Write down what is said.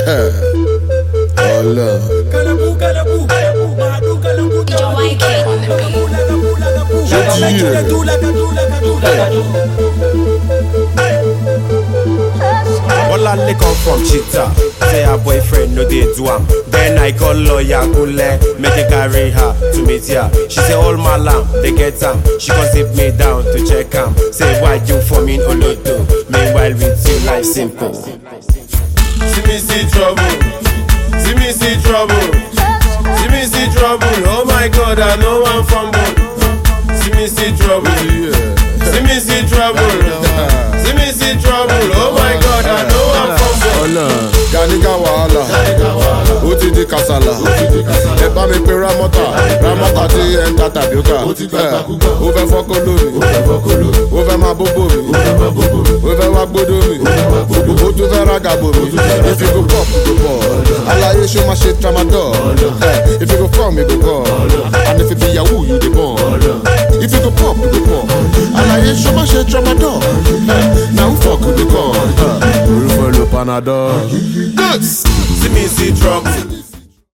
Ọlọ́run. Olale come from Chita. Say her boyfriend no dey do am. Then I call lawyer Kule, make it carry her to meet ya. She say all my lamb, they get am. She come sit me down to check am. Say why you for me in Olodo? Meanwhile with you life simple. See me see trouble, see me see trouble, see me see trouble. Oh my God, I know I'm fumble. See me see trouble, see me see trouble, see me see trouble. Oh my God, I know I'm fumble. Ọlọ́run. Ganiga wàhálà. Ó ti di kàsálà. Ẹ bá mi pe Ramọ́tà. Ramọ́tà tí ẹ ń ta tàbíọ́kà. Ó fẹ́ fọ́kọ́ lómi. Ó fẹ́ máa bóbó mi. Ó fẹ́ wá gbódó mi. Ó tún fẹ́ rágàbò mi. If you go pop, you go ball. Aláyé ṣó máa ṣe tramadol. Eh, If you go form, you go call. And if you be yahoo, you dey born. If you go pop, you go pop. Aláyé ṣó máa ṣe tramadol. Eh, Na who fuck you dey call? Orúkọ ló panadol. Goods. See me see trouble,